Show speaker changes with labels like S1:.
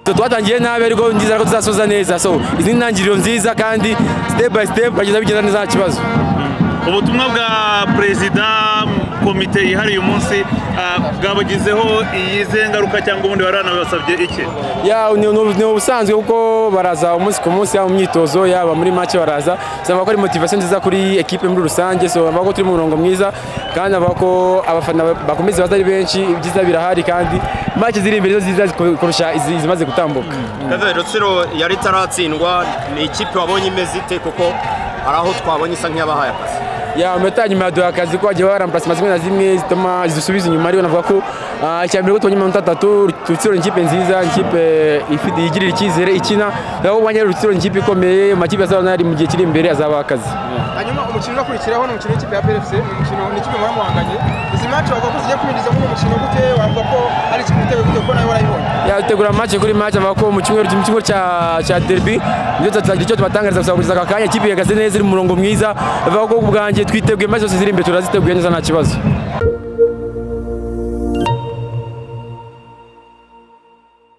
S1: twatangiye nabi ariko nizera ko tuzasoza neza so izi ni intangiriro nziza kandi step by step bagenda bigenda neza nta kibazo
S2: ubutumwa bwa perezida komite yihariye umunsi bwabagezeho iyize ngaruka cyangwa ubundi baranabasabye iki
S1: ni ubusanzwe kuko baraza umunsi ku munsi yaba mu myitozo yaba muri make baraza usanga ko ari motivasiyo nziza kuri ekipe muri rusange so bavuga ko turi mu murongo mwiza kandi bavuga ko abafana bakomeza baza ari benshi ibyiza birahari kandi make ziri imbere zo ziza kurusha izimaze gutambuka
S3: Kevin Rutsiro yari itaratsindwa ni ikipe wabonye imeze ite kuko hari aho twabonye isa nk'iyabahaye akazi
S1: yameta nyuma yaduha akazi ko bagiye baramparasima zimwe na zimwe zituma zisubiza inyuma ariko navuga ko icya mbere ko tubonye amanota atatu rutsiro ni ikipe nziza ikipe yigirira icyizere ikina naho ubanye rutsiro ni ikipe ikomeye amakipe azaba nari mu gihe kiri imbere azabaha akazi
S4: hanyuma umukino uzakurikiraho ni umukino w'ikipe ya PFC ni umukino n'ikipe muba muhanganye izi match wavuga ko zigiye kwinjiza muri uyu mukino gute wavuga ko ari ikintu uteye gute kuko nawe warayibonye
S1: yategura match kuri match avuga ko mu cyumweru mu cyumweru cya cya derby nibyo tutagira icyo tubatangariza gusa kugeza aka kanya ikipe ihagaze neza iri mu murongo mwiza bavuga ko ubwanjye twiteguye maze zose ziri imbere turaziteguye neza nta kibazo